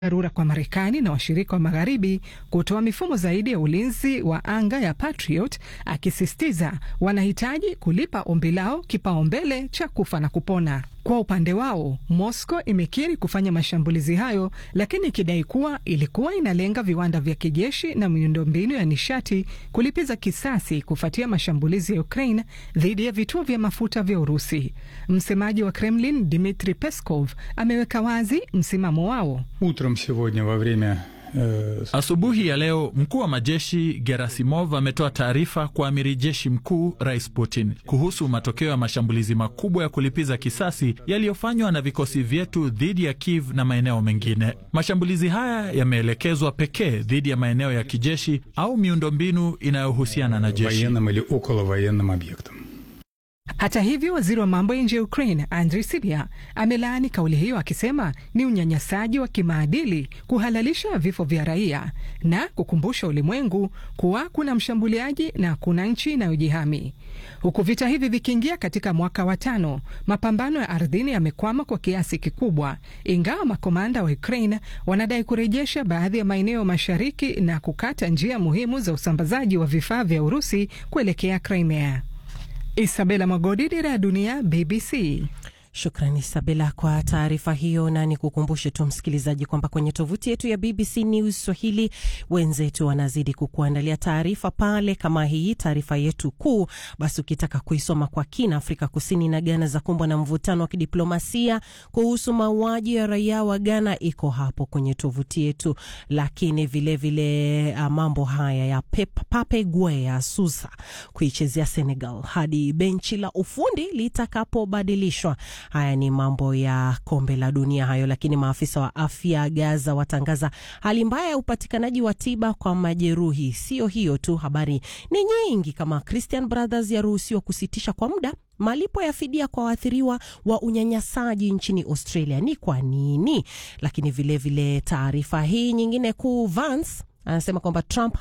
dharura kwa Marekani na washirika wa magharibi kutoa mifumo zaidi ya ulinzi wa anga ya Patriot, akisisitiza wanahitaji kulipa ombi lao kipaumbele cha kufa na kupona. Kwa upande wao, Moscow imekiri kufanya mashambulizi hayo, lakini ikidai kuwa ilikuwa inalenga viwanda vya kijeshi na miundombinu ya nishati kulipiza kisasi kufuatia mashambulizi ya Ukraine dhidi ya vituo vya mafuta vya Urusi. Msemaji wa Kremlin Dmitri Peskov ameweka wazi msimamo wao. Utrом сегодня во время Asubuhi ya leo mkuu wa majeshi Gerasimov ametoa taarifa kwa amiri jeshi mkuu Rais Putin kuhusu matokeo ya mashambulizi makubwa ya kulipiza kisasi yaliyofanywa na vikosi vyetu dhidi ya Kiev na maeneo mengine. Mashambulizi haya yameelekezwa pekee dhidi ya maeneo ya kijeshi au miundombinu inayohusiana na jeshi. военным или околовоенным объектам. Hata hivyo, waziri wa mambo ya nje ya Ukraine Andriy Sybiha amelaani kauli hiyo akisema ni unyanyasaji wa kimaadili kuhalalisha vifo vya raia na kukumbusha ulimwengu kuwa kuna mshambuliaji na kuna nchi inayojihami. Huku vita hivi vikiingia katika mwaka wa tano, mapambano ya ardhini yamekwama kwa kiasi kikubwa, ingawa makomanda wa Ukraine wanadai kurejesha baadhi ya maeneo mashariki na kukata njia muhimu za usambazaji wa vifaa vya Urusi kuelekea Crimea. Isabela Mwagodi, Dira ya Dunia, BBC. Shukrani Isabela kwa taarifa hiyo, na ni kukumbushe tu msikilizaji kwamba kwenye tovuti yetu ya BBC News Swahili wenzetu wanazidi kukuandalia taarifa pale kama hii, taarifa yetu kuu. Basi ukitaka kuisoma kwa kina, Afrika Kusini na Ghana za kumbwa na mvutano wa kidiplomasia kuhusu mauaji ya raia wa Ghana, iko hapo kwenye tovuti yetu. Lakini vilevile vile, mambo haya ya Pep, Pape Gueye ya Susa kuichezea Senegal hadi benchi la ufundi litakapobadilishwa. Haya ni mambo ya kombe la dunia hayo. Lakini maafisa wa afya Gaza watangaza hali mbaya ya upatikanaji wa tiba kwa majeruhi. Sio hiyo tu, habari ni nyingi, kama Christian Brothers yaruhusiwa kusitisha kwa muda malipo ya fidia kwa waathiriwa wa unyanyasaji nchini Australia. Ni kwa nini? Lakini vilevile taarifa hii nyingine kuu, Vance anasema kwamba Trump